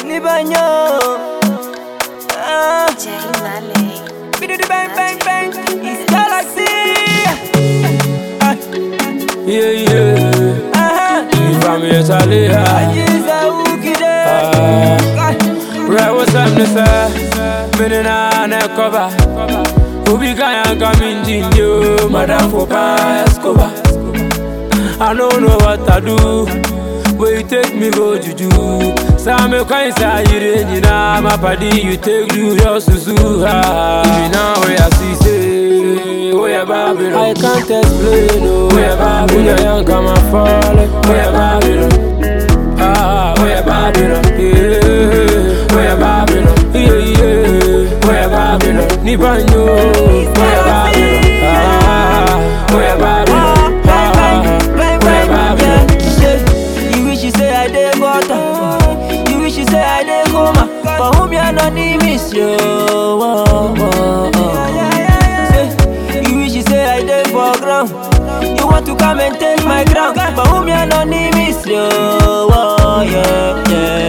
Libanyo. Ah, Jay Malay. bididi bang bang bang. It's galaxy. Ah, Yeah, yeah. aha. From here to Leah. Ajiza ukide. Ah. Right, what's up, Nessa? Minute on a cover. Ubi kaya coming in you, Madame Popa Escobar. I don't know what I do. But you take me go juju. Some kind say you you know my body you take do your susu. Ah, you know where I see say where Babylon. I can't explain oh where Babylon. When young come and fall where Babylon. Ah, where Babylon. Yeah, where Babylon. Yeah, yeah, where Babylon. Nibanyo, where Babylon. Ah, where Babylon. Bang bang Ah, bang where bang. Babylon. Yeah, shit. You wish you say I dey gutter. You wish you say I dey coma. But whom you not need miss you. Oh, oh, oh. Say, You wish you say I dey for ground. You want to come and take my ground. But whom you not need miss you. Oh, yeah,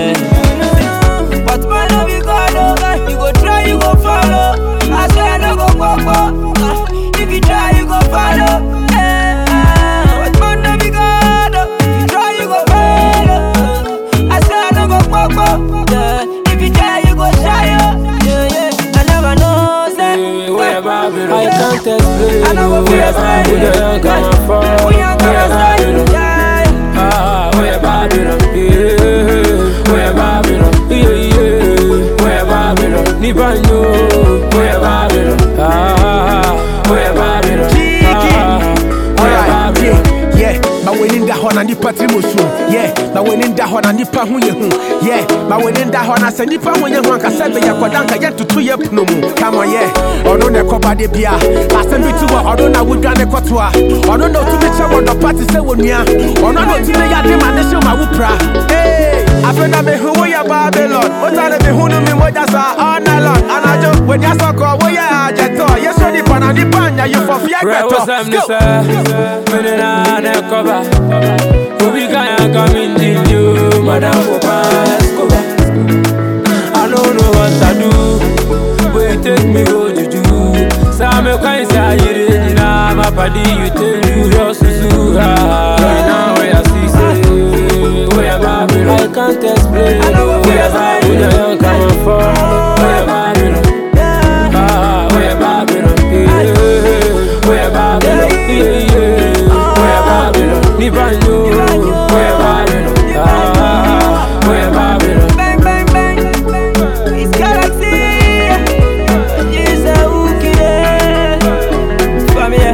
yeah. But man, no be God, oh. You go try, you go follow. I swear I no go go go. If you try, you go follow. Eh, eh. But man, no be God, oh. If you try, you go follow. I swear I no go go go. Yeah. If you try, you go shy, oh. Yeah, yeah. I never know, say. Yeah, where Babylon. I can't explain I know oh, what where feels like. Babylon. When young come and fall We ain't where gonna Babylon. stop. Yeah. Ah, where Babylon, yeah, where Babylon, yeah, yeah, where Babylon, Nibanyo, where Babylon, ah, where Babylon, ah, where Alright, Babylon. yeah, yeah. Ma w'ani da hɔ na nipa tiri mu sum. Yeah, ma w'ani da hɔ na nipa ho yɛ hu. Yeah, ma w'ani da hɔ na sɛ nipa ho yɛ hu ankasa bɛ yɛ kɔda nka yɛ tutu yɛ pono mu. Come on, yeah. Ɔno na ɛkɔba de bia. Asɛm bi ti hɔ, ɔno na wodwa ne kɔtoa. Ɔno na otumi kyɛ wɔ dɔpa te sɛ wɔ nua. Ɔno na otumi yɛ ade ma ne hyɛ ma wo pra. Hey, afei na mehu wo yɛ Babylon. Wota ne mehu no mi mogya sa all night long. Anadwo, w'ani asɔkɔ, woyɛ agyɛtɔ. Yɛsɔ nipa na nipa anya you for fear Right, what's up, gbɛtɔ. Nessa? Minute on a cover. Ubi kaya coming in you, Madame Popa Escobar. I don't know what I do, but you take me go juju. Some kind say you you know my body you take do your susu. Ah, you know where I see say where Babylon. I can't explain I know what where feels like. Babylon. Young come and fall where Babylon. Yeah. Ah, where Babylon, yeah, where Babylon, yeah, yeah, where Babylon, Nibanyo, where Babylon, ah, where Babylon. Bang, bang, bang. It's Galaxy. Jesus, who kid From here.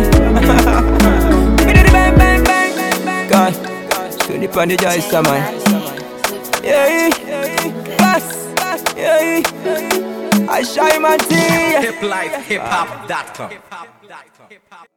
Bididi bang, bang, bang. God. So the pan the joy come on. Yeah, pass. Yeah, I shine my tea. hiplifehiphop.com.